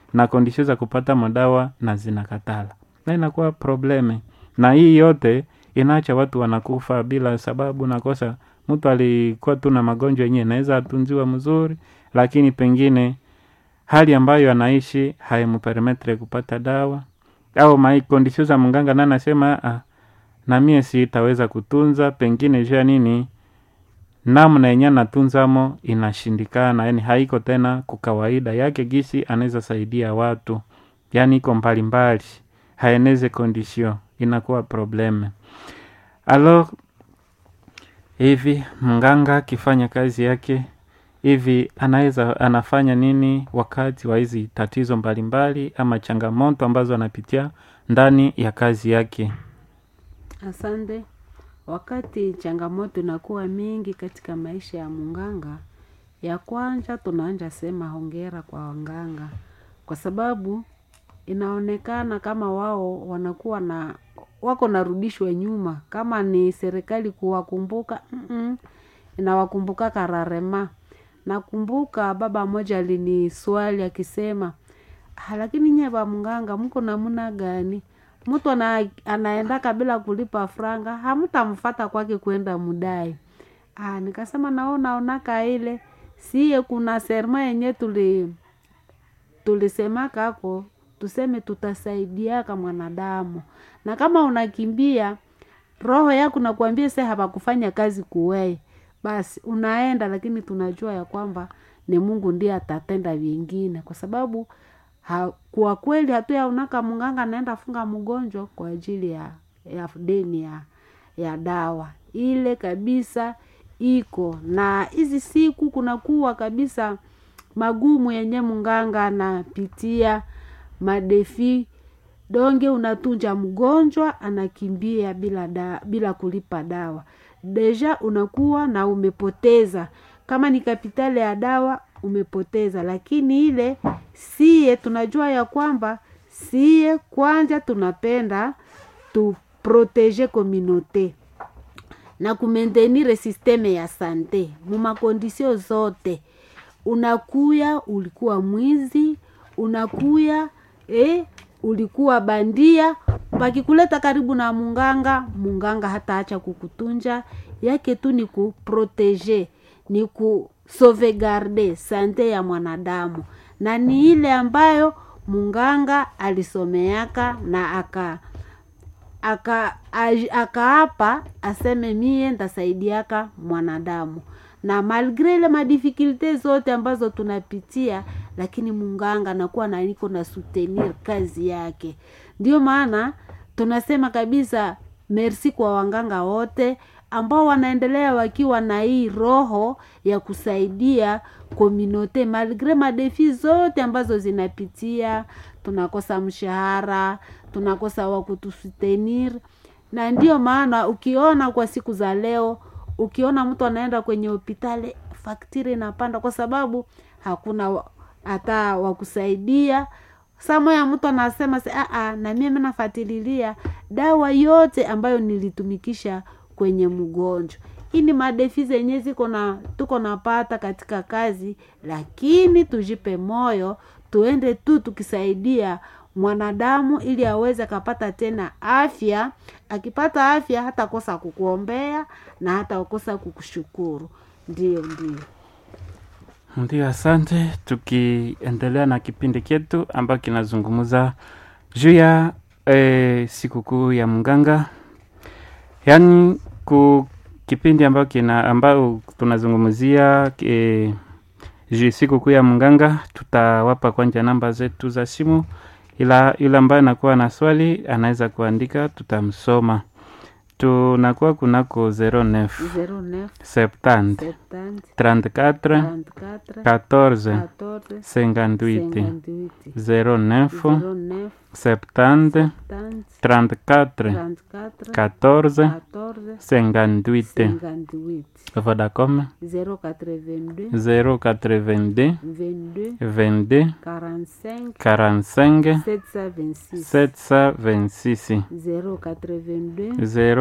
na kondisio za kupata madawa na zinakatala na inakuwa probleme na hii yote inaacha watu wanakufa bila sababu nakosa mtu alikuwa tu na magonjwa yenyewe naweza atunziwa mzuri lakini pengine hali ambayo anaishi haimpermetre kupata dawa au maikondisio za mganga na anasema ah, na mie sitaweza kutunza pengine jua nini namna yenye anatunzamo inashindikana yani haiko tena kukawaida yake gisi anaweza saidia watu yani iko mbalimbali haeneze kondisio inakuwa probleme alors hivi mganga akifanya kazi yake hivi anaweza anafanya nini wakati wa hizi tatizo mbalimbali ama changamoto ambazo anapitia ndani ya kazi yake Asante. Wakati changamoto inakuwa mingi katika maisha ya munganga, ya kwanza tunaanja sema hongera kwa wanganga, kwa sababu inaonekana kama wao wanakuwa na wako narudishwa nyuma, kama ni serikali kuwakumbuka mm-mm, inawakumbuka kararema. Nakumbuka baba mmoja aliniswali akisema, "Ah, lakini nye ba mganga mko namuna gani? Mtu ana, anaendaka bila kulipa franga, hamtamfata kwake kwenda mudai. Ah, nikasema nao naonaka ile siye kuna serma yenye tuli tulisemaka ako tuseme tutasaidiaka mwanadamu, na kama unakimbia roho yako nakuambia se hapakufanya kazi kuwei, basi unaenda, lakini tunajua ya kwamba ni Mungu ndiye atatenda vingine, kwa sababu ha, kwa kweli hatuyaonaka mganga anaenda funga mgonjwa kwa ajili ya, ya deni ya, ya dawa ile kabisa iko na hizi siku kunakuwa kabisa magumu yenye mganga anapitia madefi donge unatunja mgonjwa anakimbia bila da, bila kulipa dawa deja unakuwa na umepoteza kama ni kapitali ya dawa umepoteza lakini ile siye tunajua ya kwamba siye kwanja tunapenda tuprotege communaute na kumentenire sisteme ya sante mumakondisio zote unakuya ulikuwa mwizi unakuya eh, ulikuwa bandia pakikuleta karibu na munganga munganga hataacha kukutunja yake tu ni kuprotege ni kusauvegarde sante ya mwanadamu na ni ile ambayo munganga alisomeaka na aka aka aj- akaapa aseme mie ntasaidiaka mwanadamu na malgre ile madifikulte zote ambazo tunapitia lakini munganga nakuwa na niko na soutenir kazi yake ndio maana tunasema kabisa merci kwa wanganga wote ambao wanaendelea wakiwa na hii roho ya kusaidia kominote malgre madefi zote ambazo zinapitia tunakosa mshahara tunakosa wa kutusutenir na ndio maana ukiona kwa siku za leo ukiona mtu anaenda kwenye hopitali faktiri inapanda kwa sababu hakuna wa- hata wakusaidia samo ya mtu anasema se, "Ah, na mimi nafatililia dawa yote ambayo nilitumikisha kwenye mgonjwa hii ni madefi zenye ziko na tuko napata katika kazi lakini tujipe moyo tuende tu tukisaidia mwanadamu ili aweze akapata tena afya akipata afya hata kosa kukuombea na hata kosa kukushukuru ndio ndio ndio asante tukiendelea na kipindi chetu ambayo kinazungumza juu ya e, sikukuu ya mganga yaani ku kipindi ambayo kina ambayo tunazungumzia e, juu sikukuu ya mganga tutawapa kwanja namba zetu za simu ila yule ambaye anakuwa na swali anaweza kuandika tutamsoma tunakuwa kunako 09 09 70 70 34 34 14 14 58 58 09 09 70 70 34 34 14 14 58 58 Vodacom 082 082 22 22 45 45 726 726 082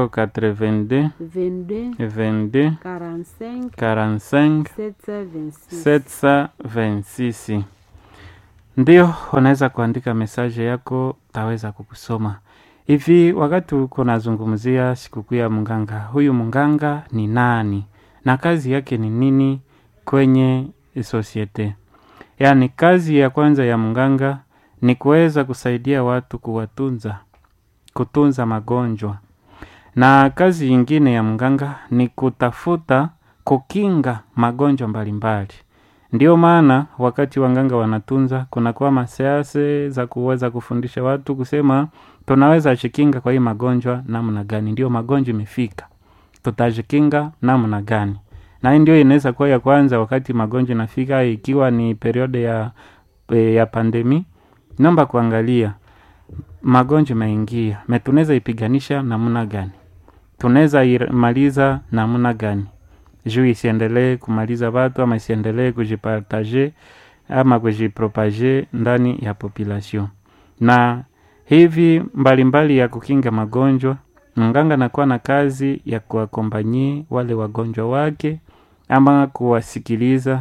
082 22 22 45 45 726 726 ndio unaweza kuandika mesaje yako taweza kukusoma hivi wakati uko nazungumzia sikukuu ya mganga huyu mganga ni nani na kazi yake ni nini kwenye sosiete yaani kazi ya kwanza ya mganga ni kuweza kusaidia watu kuwatunza kutunza magonjwa na kazi nyingine ya mganga ni kutafuta kukinga magonjwa mbalimbali ndio maana wakati waganga wanatunza kunakuwa masease za kuweza kufundisha watu kusema tunaweza jikinga kwa hii magonjwa namna gani ndio magonjwa imefika tutajikinga namna gani na hii ndio inaweza kuwa ya kwanza wakati magonjwa inafika ikiwa ni periode ya, ya pandemi naomba kuangalia magonjwa imeingia me tunaweza ipiganisha namna gani tunaweza imaliza namna gani juu isiendelee kumaliza watu ama isiendelee kujipartage ama kujipropage ndani ya population na hivi mbalimbali mbali ya kukinga magonjwa mganga anakuwa na kazi ya kuwakompanyie wale wagonjwa wake ama kuwasikiliza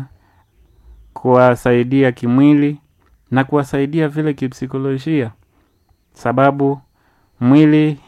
kuwasaidia kimwili na kuwasaidia vile kipsikolojia sababu mwili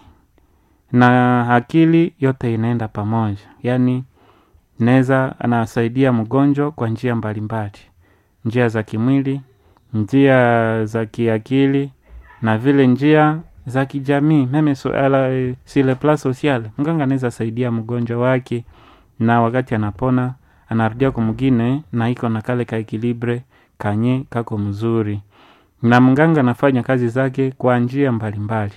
na akili yote inaenda pamoja yaani naweza anasaidia mgonjwa kwa njia mbalimbali njia za kimwili njia za kiakili na vile njia za kijamii meme so, ala, sile pla social mganga anaweza saidia mgonjwa wake na wakati anapona anarudia kumgine na iko na kale kaekilibre kanye kako mzuri na mganga anafanya kazi zake kwa njia mbalimbali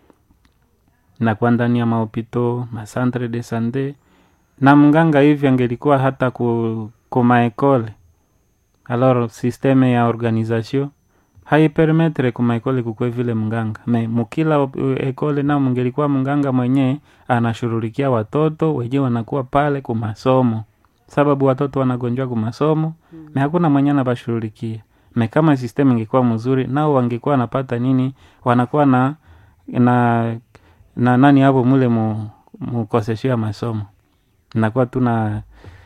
na kwa ndani ya maopito masantre de sante na mganga hivi angelikuwa hata ku, kumaekole alors systeme ya organisation haipermetre kumaekole kukwe vile mganga me mukila ekole nao mngelikuwa mganga mwenyewe anashughulikia watoto wenyewe wanakuwa pale kumasomo sababu watoto wanagonjwa kumasomo mm. me hakuna mwenye anawashughulikia me kama system ingekuwa mzuri nao wangekuwa wanapata nini wanakuwa na na na nani hapo mule mu, mukoseshia masomo nakuwa tuna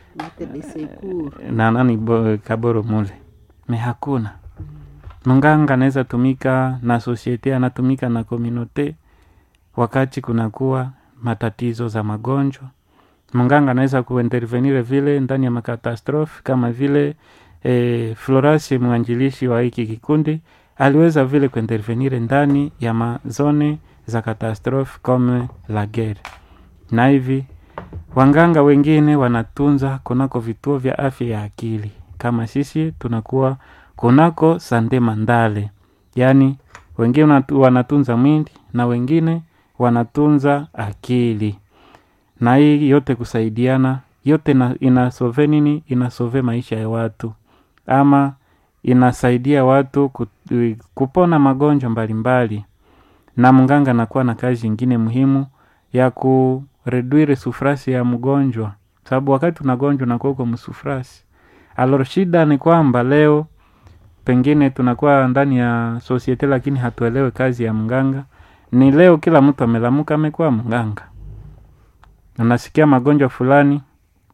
na nani bo, kaboro mule me hakuna mganga anaweza tumika na sosiete anatumika na komunote wakati kunakuwa matatizo za magonjwa mganga anaweza kuintervenire vile ndani ya makatastrofe kama vile e, florasi mwanjilishi wa hiki kikundi aliweza vile kuintervenire ndani ya mazone za katastrofe kome la guerre na hivi wanganga wengine wanatunza kunako vituo vya afya ya akili kama sisi tunakuwa kunako sande mandale yaani wengine wanatunza mwili na wengine wanatunza akili na hii yote kusaidiana yote na, inasove nini inasove maisha ya watu ama inasaidia watu kupona magonjwa mbalimbali na mganga anakuwa na kazi ingine muhimu ya kureduire sufrasi ya mgonjwa sababu wakati unagonjwa unakuwa uko msufrasi alor shida ni kwamba leo pengine tunakuwa ndani ya sosiete lakini hatuelewe kazi ya mganga ni leo kila mtu amelamuka amekuwa mganga unasikia magonjwa fulani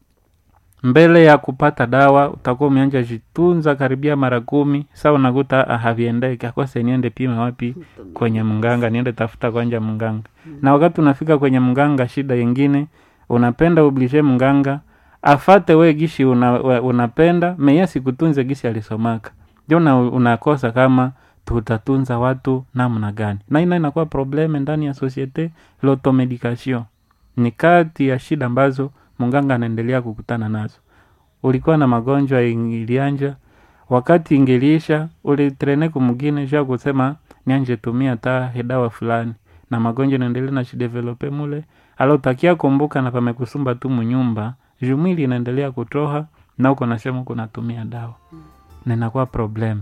mbele ya kupata dawa utakuwa umeanja jitunza karibia mara kumi sa unakuta haviendeki akose niende pima wapi kwenye mganga niende tafuta kwanja mganga na wakati unafika kwenye mganga shida yingine unapenda ublishe mganga afate we gishi una, unapenda meye sikutunze gishi alisomaka ndio una, unakosa kama tutatunza watu namna gani na ina inakuwa probleme ndani ya societe l'automedication ni kati ya shida ambazo mganga anaendelea kukutana nazo ulikuwa na magonjwa ilianja wakati ingiliisha ulitrene kumgine sha kusema nianje tumia ta hedawa fulani na magonjwa naendelea na shidevelope mule alotakia kumbuka na pamekusumba tu munyumba jumwili inaendelea kutoha na uko nasema uko natumia dawa na inakuwa probleme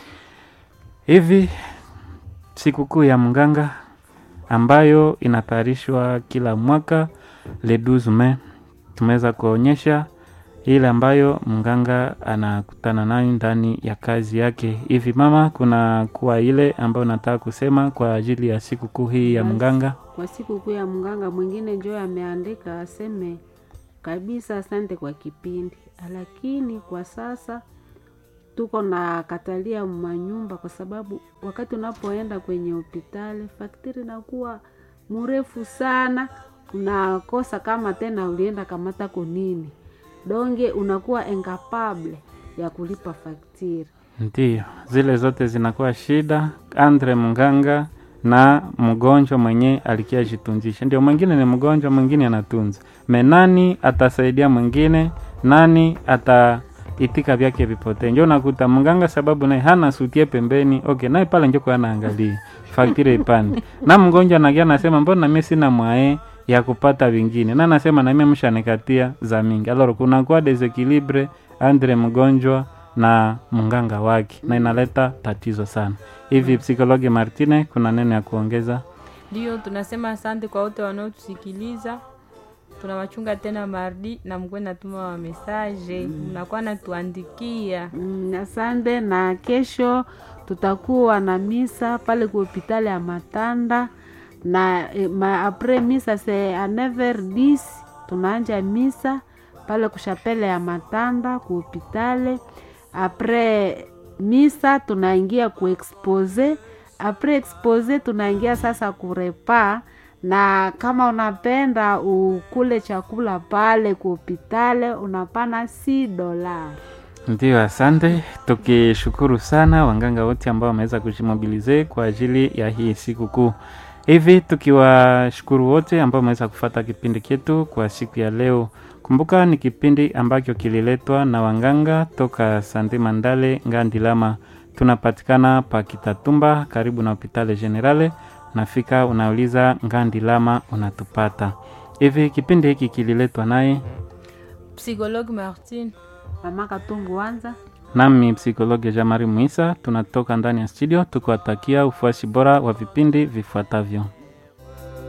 hivi sikukuu ya mganga ambayo inatayarishwa kila mwaka le 12 Mei tumeweza kuonyesha ile ambayo mganga anakutana nayo ndani ya kazi yake hivi mama kuna kuwa ile ambayo nataka kusema kwa ajili ya sikukuu hii ya mganga kwa sikukuu ya mganga mwingine njo ameandika aseme kabisa asante kwa kipindi lakini kwa sasa tuko na katalia manyumba, kwa sababu wakati unapoenda kwenye hospitali faktiri inakuwa mrefu sana, unakosa kama tena ulienda kamata kunini donge, unakuwa incapable ya kulipa faktiri. Ndiyo, zile zote zinakuwa shida. Andre mganga na mgonjwa mwenye alikia jitunzisha, ndio mwingine ni mgonjwa, mwingine anatunza me, nani atasaidia mwingine? Nani ataitika vyake vipotee? Njo nakuta mganga sababu naye hana sutie pembeni, okay, naye pale njoko anaangalia faktire ipande na mgonjwa nagia nasema mbona mimi sina mwae ya kupata vingine, na nasema na mimi mshanikatia za mingi, alors kunakuwa desequilibre andre mgonjwa na mganga wake na inaleta tatizo sana. Hivi psikologi Martine, kuna neno ya kuongeza? Ndio tunasema asante kwa wote wanaotusikiliza. Tunawachunga tena mardi na mkuwe natuma wa mesaje, mnakuwa natuandikia. Mm, asante. Na kesho tutakuwa na misa pale ku hopitali ya Matanda na eh, ma, apres misa se a 9h10 tunaanja misa pale kushapele ya Matanda ku hopitali. Apres misa tunaingia ku expose, apres expose tunaingia sasa kurepa na kama unapenda ukule chakula pale ku hopitali unapana si dolari. Ndio, asante. Tukishukuru sana wanganga wote ambao wameweza kujimobilize kwa ajili ya hii siku kuu. Hivi tukiwashukuru wote ambao wameweza kufata kipindi chetu kwa siku ya leo. Kumbuka ni kipindi ambacho kililetwa na wanganga toka Sande Mandale Ngandilama. Tunapatikana pa Kitatumba karibu na Hopitale Generale. Nafika unauliza Ngandilama unatupata. Hivi kipindi hiki kililetwa naye Psikologi Martin Mama Katungu wanza nami psikologi Jamari Muisa. Tunatoka ndani ya studio tukiwatakia ufuasi bora wa vipindi vifuatavyo.